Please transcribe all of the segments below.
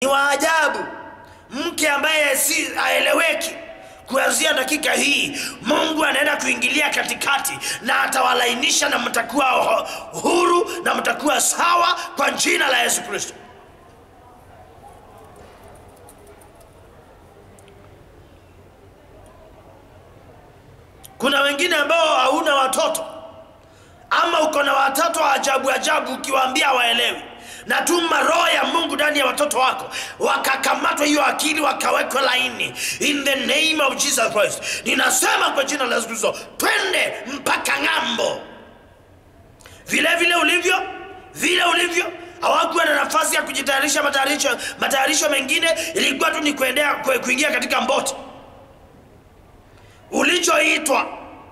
wa ajabu, mke ambaye si aeleweki. Kuanzia dakika hii Mungu anaenda kuingilia katikati na atawalainisha, na mtakuwa hu- huru na mtakuwa sawa kwa jina la Yesu Kristo. Kuna wengine ambao hauna watoto ama uko na watoto wa ajabu ajabu, ukiwaambia waelewi. Natuma roho ya Mungu ndani ya watoto wako, wakakamatwa hiyo akili, wakawekwa laini, in the name of Jesus Christ. Ninasema kwa jina la Yesu Kristo, twende mpaka ng'ambo. Vile vile ulivyo, vile ulivyo hawakuwa na nafasi ya kujitayarisha. Matayarisho matayarisho mengine ilikuwa tu ni kuendea kue- kuingia katika mboti. Ulichoitwa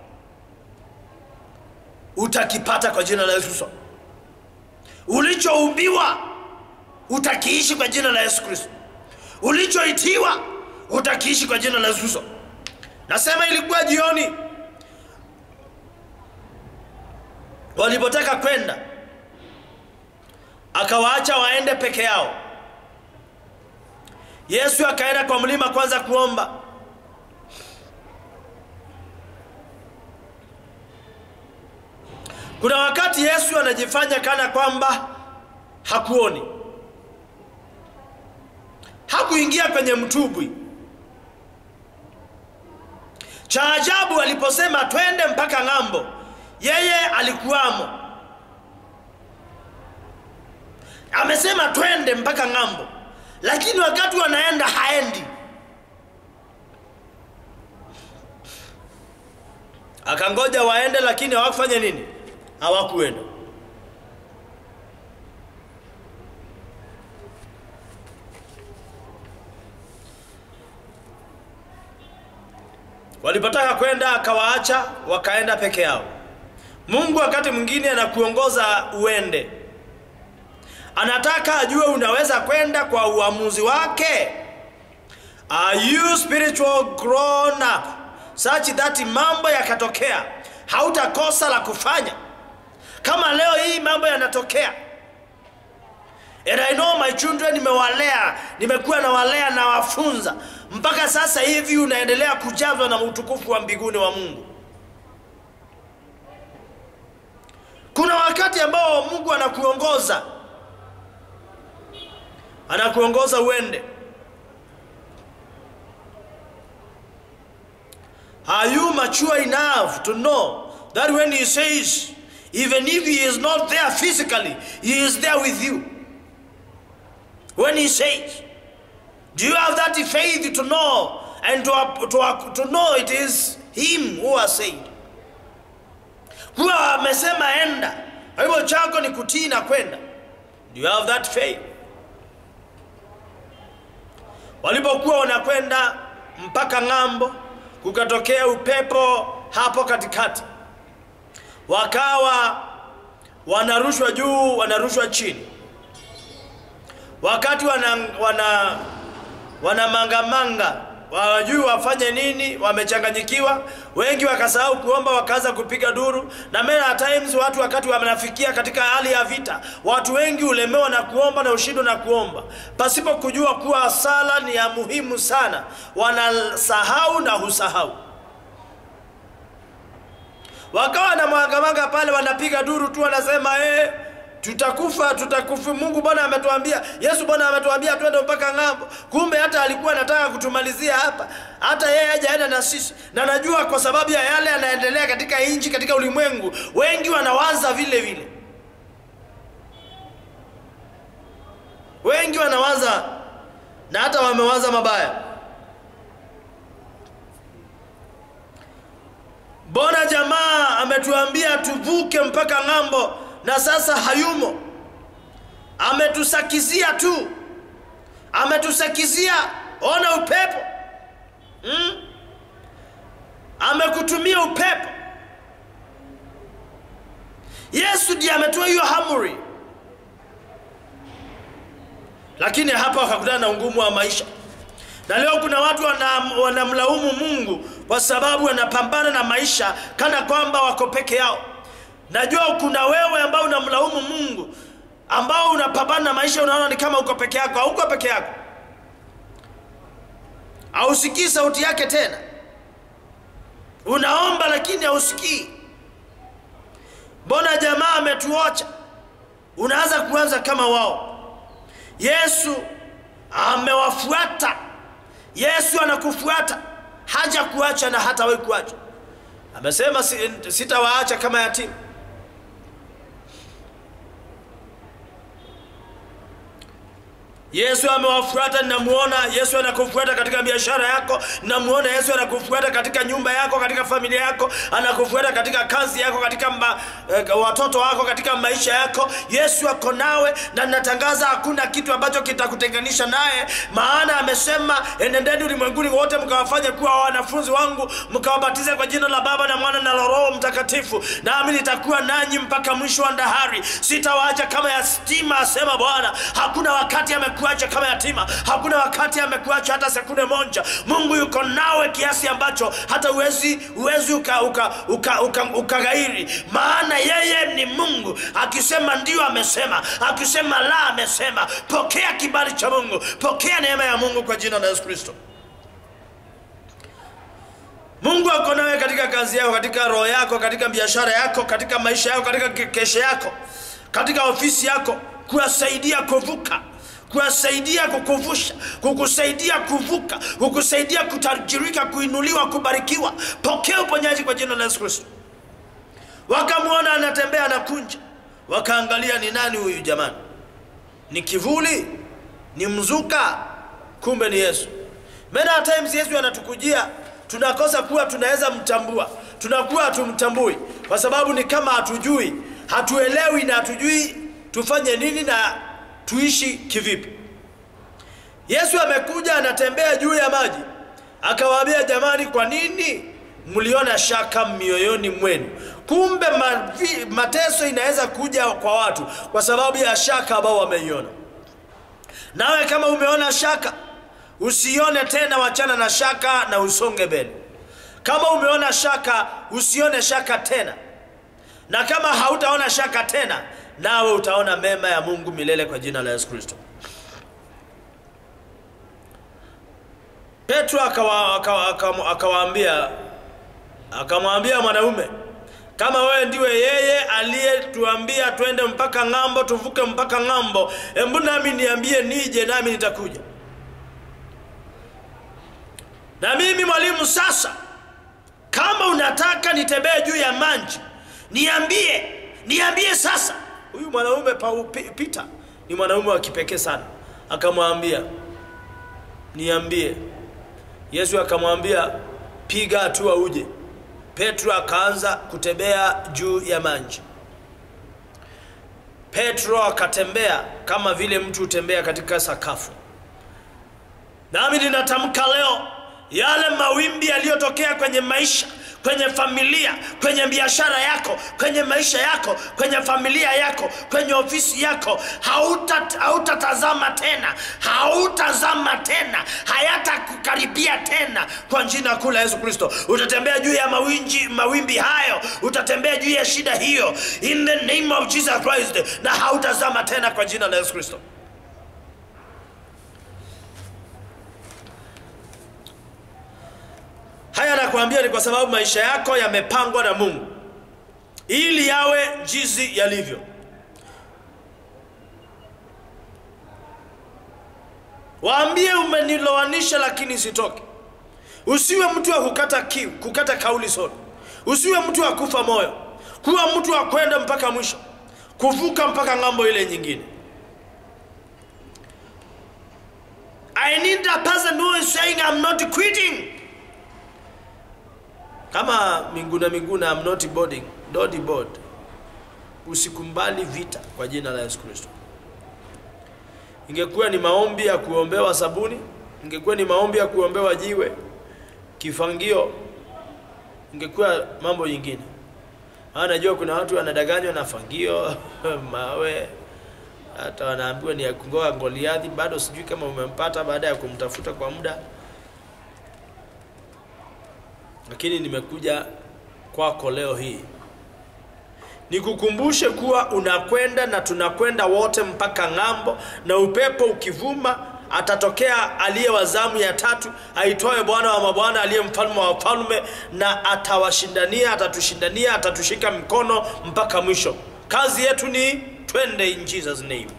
utakipata kwa jina la Yesu Kristo. Ulichoumbiwa utakiishi kwa jina la Yesu Kristo. Ulichoitiwa utakiishi kwa jina la Yesu Kristo. Nasema ilikuwa jioni walipotaka kwenda, akawaacha waende peke yao. Yesu akaenda kwa mlima kwanza kuomba. Kuna wakati Yesu anajifanya kana kwamba hakuoni. Hakuingia kwenye mtubwi. Cha ajabu aliposema twende mpaka ng'ambo, yeye alikuwamo. Amesema twende mpaka ng'ambo, lakini wakati wanaenda haendi. Akangoja waende, lakini hawakufanya nini? Hawakuenda. Walipotaka kwenda akawaacha, wakaenda peke yao. Mungu wakati mwingine anakuongoza uende, anataka ajue unaweza kwenda kwa uamuzi wake. Are you spiritual grown up such that mambo yakatokea hautakosa la kufanya? Kama leo hii mambo yanatokea, and I know my children, nimewalea, nimekuwa nawalea na wafunza mpaka sasa hivi, unaendelea kujazwa na utukufu wa mbinguni wa Mungu. Kuna wakati ambao Mungu anakuongoza, anakuongoza uende. Are you mature enough to know that when he says, even if he is not there physically, he is there with you? When he says, do you have that faith to know and to, to, to know it is him who has said? Huwa amesema enda, kwa hivyo chako ni kutii na kwenda. Do you have that faith? Walipokuwa wanakwenda mpaka ng'ambo, kukatokea upepo hapo katikati, wakawa wanarushwa juu, wanarushwa chini. Wakati wana wana wanamangamanga wajui wafanye nini, wamechanganyikiwa. Wengi wakasahau kuomba, wakaanza kupiga duru, na many a times watu wakati wanafikia katika hali ya vita, watu wengi ulemewa na kuomba na ushindwa na kuomba, pasipo kujua kuwa sala ni ya muhimu sana. Wanasahau na husahau, wakawa na mwangamanga pale, wanapiga duru tu, wanasema eh, tutakufa tutakufa. Mungu Bwana ametuambia, Yesu Bwana ametuambia twende mpaka ng'ambo. Kumbe hata alikuwa anataka kutumalizia hapa, hata yeye hajaenda na sisi. Na najua kwa sababu ya yale yanaendelea katika nchi, katika ulimwengu, wengi wanawaza vile vile, wengi wanawaza na hata wamewaza mabaya. Mbona jamaa ametuambia tuvuke mpaka ng'ambo na sasa hayumo. Ametusakizia tu, ametusakizia. Ona upepo hmm? Amekutumia upepo. Yesu ndiye ametoa hiyo amri, lakini hapa wakakutana na ungumu wa maisha, na leo kuna watu wanamlaumu wana Mungu kwa sababu wanapambana na maisha kana kwamba wako peke yao. Najua kuna wewe ambao unamlaumu Mungu, ambao unapambana na maisha, unaona ni kama uko peke yako. Hauko peke yako. hausikii sauti yake tena unaomba lakini hausikii mbona jamaa ametuocha unaanza kuanza kama wao yesu amewafuata yesu anakufuata haja kuacha na hata we kuacha amesema "Si- sitawaacha kama yatima yesu amewafuata namuona yesu anakufuata katika biashara yako namuona yesu anakufuata katika nyumba yako katika familia yako anakufuata katika kazi yako katika ma, eh, watoto wako katika maisha yako yesu ako nawe na natangaza hakuna kitu ambacho kitakutenganisha naye maana amesema enendeni ulimwenguni wote mkawafanye kuwa wanafunzi wangu mkawabatize kwa jina la baba na mwana na la roho mtakatifu nami nitakuwa nanyi mpaka mwisho wa dahari sitawaacha kama yatima asema bwana hakuna wakati amekuacha kama yatima hakuna wakati amekuacha hata sekunde moja mungu yuko nawe kiasi ambacho hata uwezi uwezi ukaghairi uka, uka, uka, ukaghairi. maana yeye ni mungu akisema ndio amesema akisema la amesema pokea kibali cha mungu pokea neema ya mungu kwa jina la yesu kristo mungu ako nawe katika kazi yako katika roho yako katika biashara yako katika maisha yako katika ke- kesho yako katika ofisi yako kuwasaidia kuvuka kuwasaidia kukuvusha kukusaidia kuvuka kukusaidia kutajirika kuinuliwa kubarikiwa pokea uponyaji kwa jina la yesu kristo wakamwona anatembea anakunja wakaangalia ni nani huyu jamani ni kivuli ni mzuka kumbe ni yesu many a times yesu anatukujia tunakosa kuwa tunaweza mtambua tunakuwa hatumtambui kwa sababu ni kama hatujui hatuelewi na hatujui tufanye nini na tuishi kivipi yesu amekuja anatembea juu ya maji akawaambia jamani kwa nini mliona shaka mioyoni mwenu kumbe mavi, mateso inaweza kuja kwa watu kwa sababu ya shaka ambao wameiona nawe kama umeona shaka usione tena wachana na shaka na usonge mbele kama umeona shaka usione shaka tena na kama hautaona shaka tena nawe utaona mema ya mungu milele kwa jina la yesu kristo petro akawa- akawa- akawa- akawaambia akamwambia mwanaume kama wewe ndiwe yeye aliyetuambia twende mpaka ng'ambo tuvuke mpaka ng'ambo embu nami niambie nije nami nitakuja na mimi mwalimu sasa kama unataka nitembee juu ya maji niambie niambie sasa huyu mwanaume Pau- Pi- Peter ni mwanaume wa kipekee sana akamwambia niambie yesu akamwambia piga hatua uje petro akaanza kutembea juu ya maji petro akatembea kama vile mtu hutembea katika sakafu nami ninatamka leo yale mawimbi yaliyotokea kwenye maisha kwenye familia kwenye biashara yako kwenye maisha yako kwenye familia yako kwenye ofisi yako hautatazama hauta hautatazama tena hautazama tena hayatakukaribia tena kwa jina kuu la yesu kristo utatembea juu ya mawinji, mawimbi hayo utatembea juu ya shida hiyo in the name of jesus christ na hautazama tena kwa jina la yesu kristo haya nakwambia ni kwa sababu maisha yako yamepangwa na mungu ili yawe jinsi yalivyo waambie umenilowanisha lakini sitoke usiwe mtu wa kukata kiu kukata kauli sote usiwe mtu wa kufa moyo kuwa mtu wa kwenda mpaka mwisho kuvuka mpaka ng'ambo ile nyingine i need a person who is saying i'm not quitting kama minguna minguna I'm not boarding don't board usikumbali vita kwa jina la Yesu Kristo ingekuwa ni maombi ya kuombewa sabuni ingekuwa ni maombi ya kuombewa jiwe kifangio ingekuwa mambo yingine maana najua kuna watu wanadanganywa na fangio mawe hata wanaambiwa ni ya kungoa Goliathi bado sijui kama umempata baada ya kumtafuta kwa muda lakini nimekuja kwako leo hii nikukumbushe kuwa unakwenda na tunakwenda wote mpaka ng'ambo na upepo ukivuma atatokea aliye wa zamu ya tatu aitwaye Bwana wa mabwana, aliye mfalme wa wafalme, na atawashindania, atatushindania, atatushika mkono mpaka mwisho. Kazi yetu ni twende in Jesus name.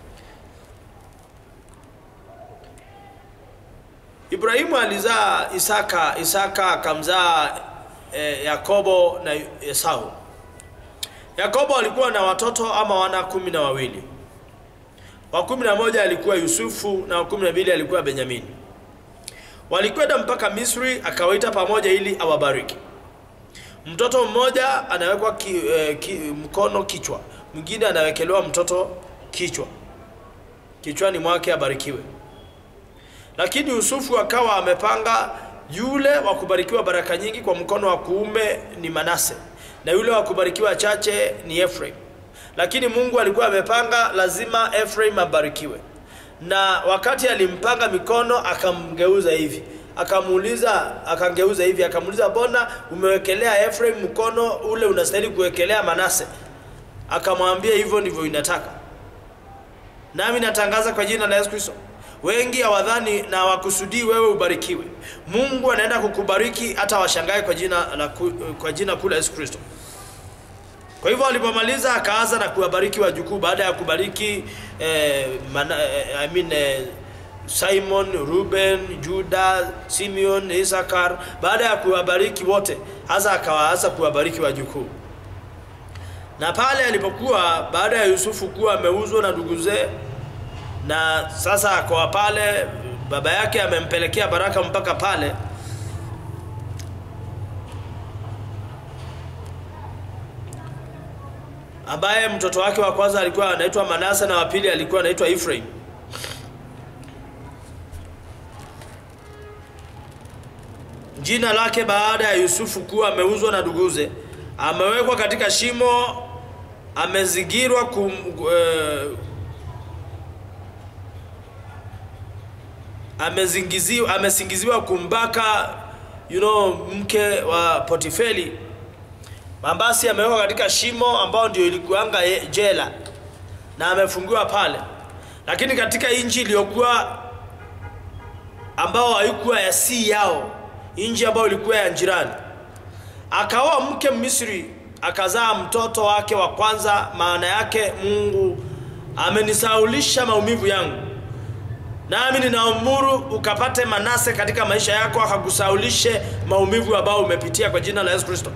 Ibrahimu alizaa Isaka, Isaka akamzaa eh, Yakobo na Esau. Yakobo alikuwa na watoto ama wana kumi na wawili. Wa kumi na moja alikuwa Yusufu na wa kumi na mbili alikuwa Benyamini. Walikwenda mpaka Misri, akawaita pamoja ili awabariki. Mtoto mmoja anawekwa ki, eh, ki, mkono kichwa, mwingine anawekelewa mtoto kichwa kichwani mwake abarikiwe. Lakini Yusufu akawa amepanga yule wa kubarikiwa baraka nyingi kwa mkono wa kuume ni Manase na yule wa kubarikiwa chache ni Efraim. Lakini Mungu alikuwa amepanga lazima Efraim abarikiwe, na wakati alimpanga mikono akamgeuza hivi, akamuuliza, akangeuza hivi, akamuuliza, mbona umewekelea Efraim mkono ule unastahili kuwekelea Manase? Akamwambia, hivyo ndivyo inataka. Nami natangaza kwa jina la Yesu Kristo, wengi hawadhani na wakusudii wewe ubarikiwe. Mungu anaenda kukubariki hata washangae kwa jina la ku, kwa jina kuu la Yesu Kristo. Kwa hivyo alipomaliza akaanza na kuwabariki wajukuu baada ya kubariki eh, mana, eh, I mean, eh, Simon, Ruben, Juda, Simeon, Isakar. Baada ya kuwabariki wote, hasa akawaanza kuwabariki wajukuu. Na pale alipokuwa baada ya Yusufu kuwa ameuzwa na nduguze, na sasa akawa pale, baba yake amempelekea baraka mpaka pale ambaye mtoto wake wa kwanza alikuwa anaitwa Manase na wa pili alikuwa anaitwa Ephraim. Jina lake baada ya Yusufu kuwa ameuzwa na nduguze, amewekwa katika shimo, amezingirwa kum, eh, amezingiziwa amesingiziwa kumbaka you know, mke wa Potifeli Mambasi amewekwa katika shimo ambao ndio ilikuanga jela na amefungiwa pale, lakini katika nchi iliyokuwa ambao haikuwa ya si yao, nchi ambayo ilikuwa ya jirani, akaoa mke Misri, akazaa mtoto wake wa kwanza. Maana yake Mungu amenisaulisha maumivu yangu, nami ninaamuru ukapate Manase katika maisha yako, akakusaulishe maumivu ambayo umepitia kwa jina la Yesu Kristo.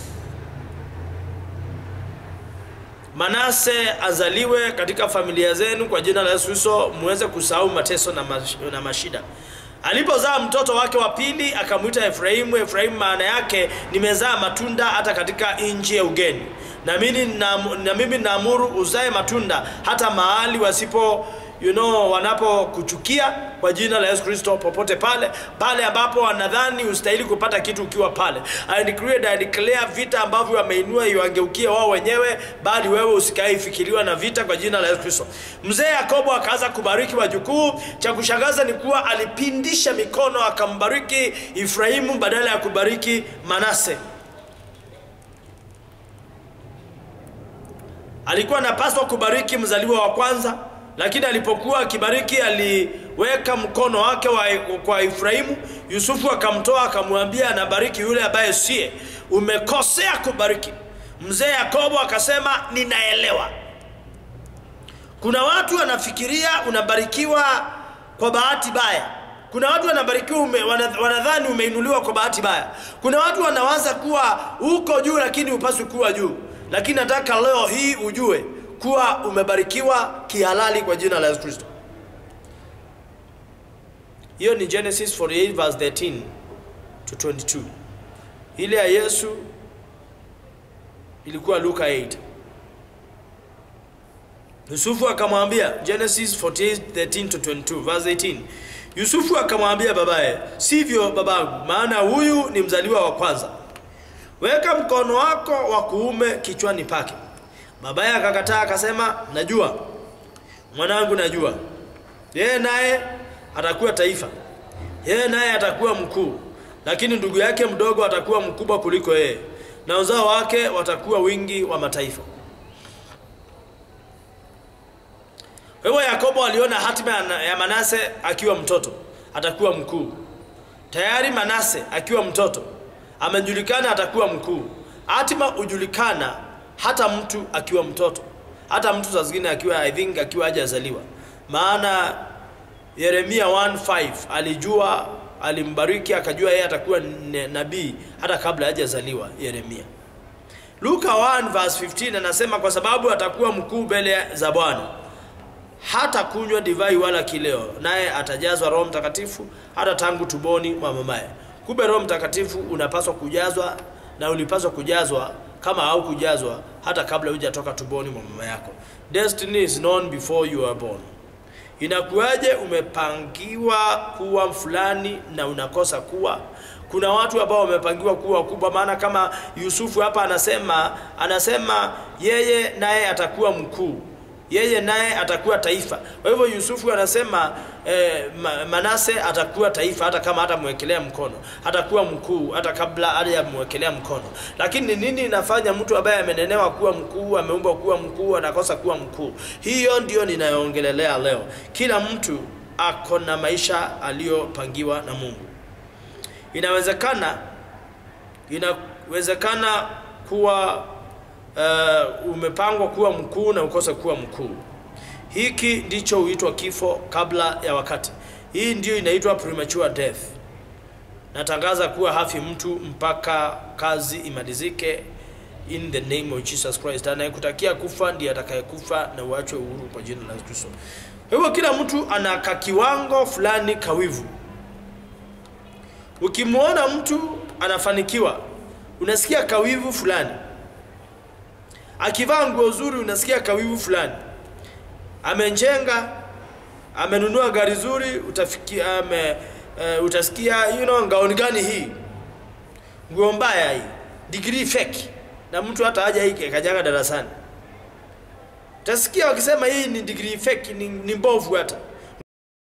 Manase azaliwe katika familia zenu kwa jina la Yesu Kristo, muweze kusahau mateso na, mash, na mashida. Alipozaa mtoto wake wa pili akamwita Efraimu. Efraimu maana yake nimezaa matunda hata katika nchi ya ugeni, na mimi na, na mimi naamuru uzae matunda hata mahali wasipo you know, wanapokuchukia kwa jina la Yesu Kristo, popote pale pale ambapo wanadhani ustahili kupata kitu ukiwa pale. I decree I declare vita ambavyo wameinua iwangeukie wao wenyewe, bali wewe usikae fikiriwa na vita kwa jina la Yesu Kristo. Mzee Yakobo akaanza kubariki wajukuu. Cha kushangaza ni kuwa alipindisha mikono akambariki Efraimu badala ya kubariki Manase. Alikuwa anapaswa kubariki mzaliwa wa kwanza lakini alipokuwa akibariki aliweka mkono wake wa, kwa Efraimu. Yusufu akamtoa akamwambia, anabariki yule ambaye sie, umekosea kubariki. Mzee Yakobo akasema, ninaelewa. Kuna watu wanafikiria unabarikiwa kwa bahati baya. Kuna watu wanabarikiwa ume, wanadhani umeinuliwa kwa bahati baya. Kuna watu wanawaza kuwa uko juu lakini upaswi kuwa juu, lakini nataka leo hii ujue kuwa umebarikiwa kihalali kwa jina la Yesu Kristo. Hiyo ni Genesis 48 verse 13 to 22. Ile ya Yesu ilikuwa Luka 8. Yusufu akamwambia, Genesis 48 13 to 22 verse 18. Yusufu akamwambia babaye, sivyo babangu, maana huyu ni mzaliwa wa kwanza. Weka mkono wako wa kuume kichwani pake. Babaye akakataa akasema, najua mwanangu, najua. Yeye naye atakuwa taifa, yeye naye atakuwa mkuu, lakini ndugu yake mdogo atakuwa mkubwa kuliko yeye, na uzao wake watakuwa wingi wa mataifa. Kwa hivyo Yakobo aliona hatima ya- ya Manase akiwa mtoto atakuwa mkuu. Tayari Manase akiwa mtoto amejulikana atakuwa mkuu. Hatima hujulikana hata mtu akiwa mtoto, hata mtu saa zingine akiwa I think akiwa hajazaliwa. Maana Yeremia 1:5 alijua, alimbariki akajua yeye atakuwa ne- nabii hata kabla hajazaliwa Yeremia. Luka 1 verse 15 anasema kwa sababu atakuwa mkuu mbele za Bwana hata kunywa divai wala kileo, naye atajazwa Roho Mtakatifu hata tangu tumboni mwa mamaye. Kumbe Roho Mtakatifu unapaswa kujazwa na ulipaswa kujazwa kama au kujazwa hata kabla hujatoka tumboni mwa mama yako. Destiny is known before you are born. Inakuwaje umepangiwa kuwa fulani na unakosa kuwa? Kuna watu ambao wamepangiwa kuwa wakubwa, maana kama Yusufu hapa anasema anasema yeye naye atakuwa mkuu, yeye naye atakuwa taifa. Kwa hivyo Yusufu anasema eh, Ma- Manase atakuwa taifa, hata kama hatamwekelea mkono, atakuwa mkuu hata kabla hajamwekelea mkono. Lakini ni nini inafanya mtu ambaye amenenewa kuwa mkuu, ameumbwa kuwa mkuu, anakosa kuwa mkuu? Hiyo ndio ninayoongelelea leo. Kila mtu ako na maisha aliyopangiwa na Mungu. Inawezekana inawezekana kuwa uh, umepangwa kuwa mkuu na ukose kuwa mkuu. Hiki ndicho huitwa kifo kabla ya wakati. Hii ndio inaitwa premature death. Natangaza kuwa hafi mtu mpaka kazi imalizike in the name of Jesus Christ. Anayekutakia kufa ndiye atakayekufa na uachwe uhuru kwa jina la Kristo. Kwa hivyo kila mtu ana ka kiwango fulani kawivu. Ukimwona mtu anafanikiwa, unasikia kawivu fulani. Akivaa nguo nzuri, unasikia kawivu fulani. Amenjenga, amenunua gari zuri, utafikia ame, uh, utasikia you know, ngaoni gani hii, nguo mbaya hii, degree fake, na mtu hata haja hiki kajaga darasani. Utasikia wakisema hii ni degree fake, ni, ni mbovu hata